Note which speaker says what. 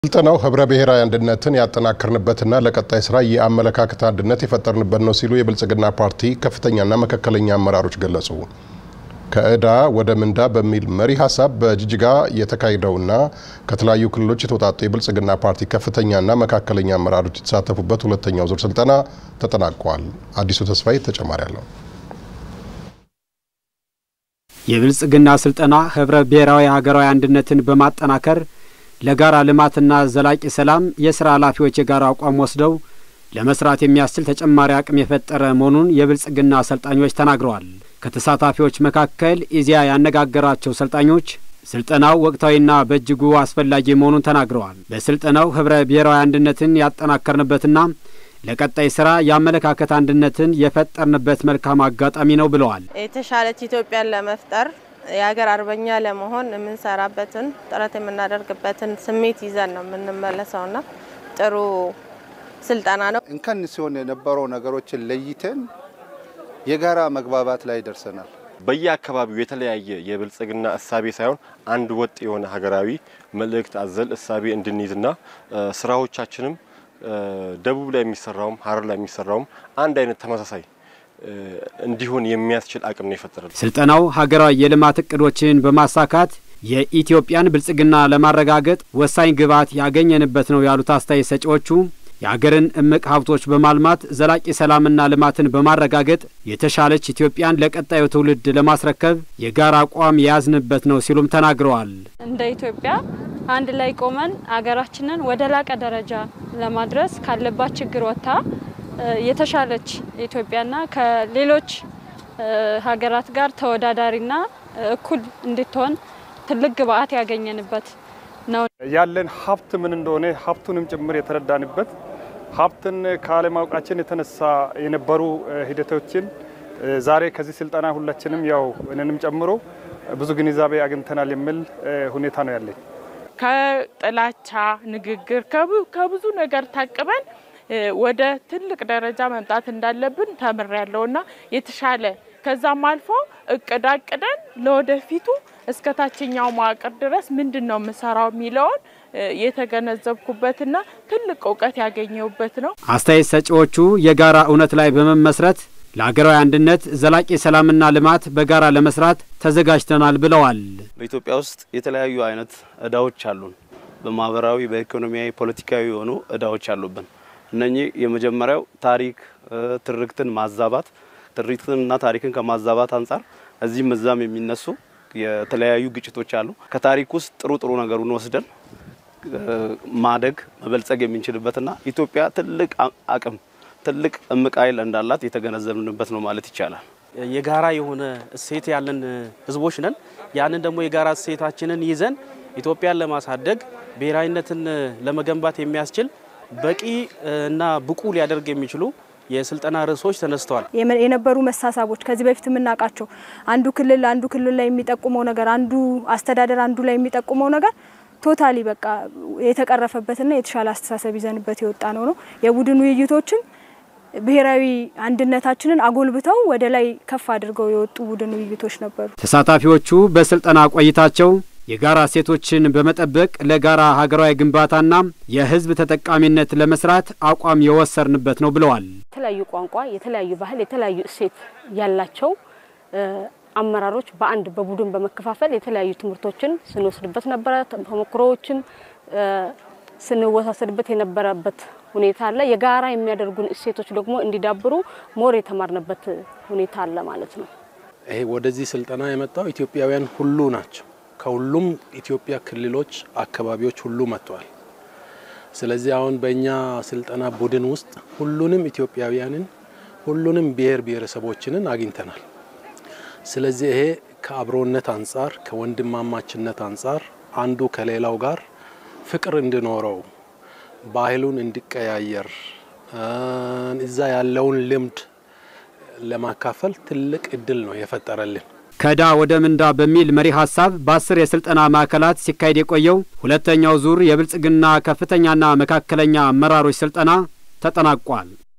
Speaker 1: ስልጠናው ህብረ ብሔራዊ አንድነትን ያጠናከርንበትና ለቀጣይ ስራ የአመለካከት አንድነት የፈጠርንበት ነው ሲሉ የብልጽግና ፓርቲ ከፍተኛና መካከለኛ አመራሮች ገለጹ። ከዕዳ ወደ ምንዳ በሚል መሪ ሀሳብ በጅጅጋ የተካሄደውና ከተለያዩ ክልሎች የተውጣጡ የብልጽግና ፓርቲ ከፍተኛና መካከለኛ አመራሮች የተሳተፉበት ሁለተኛው ዙር ስልጠና ተጠናቋል። አዲሱ ተስፋዬ ተጨማሪ አለው።
Speaker 2: የብልጽግና ስልጠና ህብረ ብሔራዊ ሀገራዊ አንድነትን በማጠናከር ለጋራ ልማትና ዘላቂ ሰላም የስራ ኃላፊዎች የጋራ አቋም ወስደው ለመስራት የሚያስችል ተጨማሪ አቅም የፈጠረ መሆኑን የብልጽግና አሰልጣኞች ተናግረዋል። ከተሳታፊዎች መካከል ኢዜአ ያነጋገራቸው ሰልጣኞች ስልጠናው ወቅታዊና በእጅጉ አስፈላጊ መሆኑን ተናግረዋል። በስልጠናው ህብረ ብሔራዊ አንድነትን ያጠናከርንበትና ለቀጣይ ስራ የአመለካከት አንድነትን የፈጠርንበት መልካም አጋጣሚ ነው ብለዋል።
Speaker 3: የተሻለች ኢትዮጵያን ለመፍጠር የሀገር አርበኛ ለመሆን የምንሰራበትን ጥረት የምናደርግበትን ስሜት ይዘን ነው የምንመለሰውና ጥሩ ስልጠና ነው።
Speaker 4: እንከን ሲሆን የነበረው ነገሮችን ለይተን የጋራ መግባባት ላይ ደርሰናል።
Speaker 5: በየአካባቢው የተለያየ የብልጽግና እሳቤ ሳይሆን አንድ ወጥ የሆነ ሀገራዊ መልእክት አዘል እሳቤ እንድንይዝና ስራዎቻችንም ደቡብ ላይ የሚሰራውም ሀረር ላይ የሚሰራውም አንድ አይነት ተመሳሳይ እንዲሆን የሚያስችል አቅም ነው የፈጠረል።
Speaker 2: ስልጠናው ሀገራዊ የልማት እቅዶችን በማሳካት የኢትዮጵያን ብልጽግና ለማረጋገጥ ወሳኝ ግብዓት ያገኘንበት ነው ያሉት አስተያየት ሰጪዎቹ የአገርን እምቅ ሀብቶች በማልማት ዘላቂ ሰላምና ልማትን በማረጋገጥ የተሻለች ኢትዮጵያን ለቀጣዩ ትውልድ ለማስረከብ የጋራ አቋም የያዝንበት ነው ሲሉም ተናግረዋል።
Speaker 6: እንደ ኢትዮጵያ አንድ ላይ ቆመን አገራችንን ወደ ላቀ ደረጃ ለማድረስ ካለባት ችግር ወጥታ የተሻለች ኢትዮጵያና ከሌሎች ሀገራት ጋር ተወዳዳሪና እኩል እንድትሆን ትልቅ ግብዓት ያገኘንበት ነው።
Speaker 7: ያለን ሀብት ምን እንደሆነ ሀብቱንም ጭምር የተረዳንበት ሀብትን ካለማወቃችን የተነሳ የነበሩ ሂደቶችን ዛሬ ከዚህ ስልጠና ሁላችንም ያው እኔንም ጨምሮ ብዙ ግንዛቤ አግኝተናል የሚል ሁኔታ ነው ያለኝ።
Speaker 8: ከጥላቻ ንግግር ከብዙ ነገር ታቅበን ወደ ትልቅ ደረጃ መምጣት እንዳለብን ተምሬያለሁና የተሻለ ከዛም አልፎ እቅድ አቅደን ለወደፊቱ እስከ ታችኛው መዋቅር ድረስ ምንድን ነው የምሰራው የሚለውን የተገነዘብኩበትና ትልቅ እውቀት ያገኘሁበት ነው።
Speaker 2: አስተያየት ሰጪዎቹ የጋራ እውነት ላይ በመመስረት ለሀገራዊ አንድነት ዘላቂ ሰላምና ልማት በጋራ ለመስራት ተዘጋጅተናል ብለዋል።
Speaker 9: በኢትዮጵያ ውስጥ የተለያዩ አይነት እዳዎች አሉን። በማህበራዊ፣ በኢኮኖሚያዊ፣ ፖለቲካዊ የሆኑ እዳዎች አሉብን። እነኚህ የመጀመሪያው ታሪክ ትርክትን ማዛባት ትርክትንና ታሪክን ከማዛባት አንጻር እዚህም እዛም የሚነሱ የተለያዩ ግጭቶች አሉ። ከታሪክ ውስጥ ጥሩ ጥሩ ነገሩን ወስደን ማደግ መበልጸግ የምንችልበትና ኢትዮጵያ ትልቅ አቅም ትልቅ እምቅ ኃይል እንዳላት የተገነዘብንበት ነው ማለት ይቻላል።
Speaker 10: የጋራ የሆነ እሴት ያለን ህዝቦች ነን። ያንን ደግሞ የጋራ እሴታችንን ይዘን ኢትዮጵያን ለማሳደግ ብሔራዊነትን ለመገንባት የሚያስችል በቂ እና ብቁ ሊያደርግ የሚችሉ የስልጠና ርዕሶች ተነስተዋል።
Speaker 11: የነበሩ መሳሳቦች ከዚህ በፊት የምናውቃቸው አንዱ ክልል አንዱ ክልል ላይ የሚጠቁመው ነገር፣ አንዱ አስተዳደር አንዱ ላይ የሚጠቁመው ነገር ቶታሊ በቃ የተቀረፈበትና የተሻለ አስተሳሰብ ይዘንበት የወጣ ነው ነው የቡድን ውይይቶችን ብሔራዊ አንድነታችንን አጎልብተው ወደ ላይ ከፍ አድርገው የወጡ ቡድን ውይይቶች ነበሩ።
Speaker 2: ተሳታፊዎቹ በስልጠና ቆይታቸው የጋራ እሴቶችን በመጠበቅ ለጋራ ሀገራዊ ግንባታና የሕዝብ ተጠቃሚነት ለመስራት አቋም የወሰርንበት ነው ብለዋል።
Speaker 12: የተለያዩ ቋንቋ፣ የተለያዩ ባህል፣ የተለያዩ እሴት ያላቸው አመራሮች በአንድ በቡድን በመከፋፈል የተለያዩ ትምህርቶችን ስንወስድበት ነበረ። ተሞክሮዎችን ስንወሳሰድበት የነበረበት ሁኔታ አለ። የጋራ የሚያደርጉን እሴቶች ደግሞ እንዲዳብሩ ሞር የተማርንበት ሁኔታ አለ ማለት ነው።
Speaker 13: ይሄ ወደዚህ ስልጠና የመጣው ኢትዮጵያውያን ሁሉ ናቸው። ከሁሉም ኢትዮጵያ ክልሎች፣ አካባቢዎች ሁሉ መጥተዋል። ስለዚህ አሁን በእኛ ስልጠና ቡድን ውስጥ ሁሉንም ኢትዮጵያውያንን ሁሉንም ብሔር ብሔረሰቦችንን አግኝተናል። ስለዚህ ይሄ ከአብሮነት አንጻር ከወንድማማችነት አንጻር አንዱ ከሌላው ጋር ፍቅር እንዲኖረው ባህሉን እንዲቀያየር እዛ ያለውን ልምድ ለማካፈል ትልቅ እድል ነው የፈጠረልን።
Speaker 2: ከዕዳ ወደ ምንዳ በሚል መሪ ሀሳብ በአስር የስልጠና ማዕከላት ሲካሄድ የቆየው ሁለተኛው ዙር የብልጽግና ከፍተኛና መካከለኛ አመራሮች ስልጠና ተጠናቋል።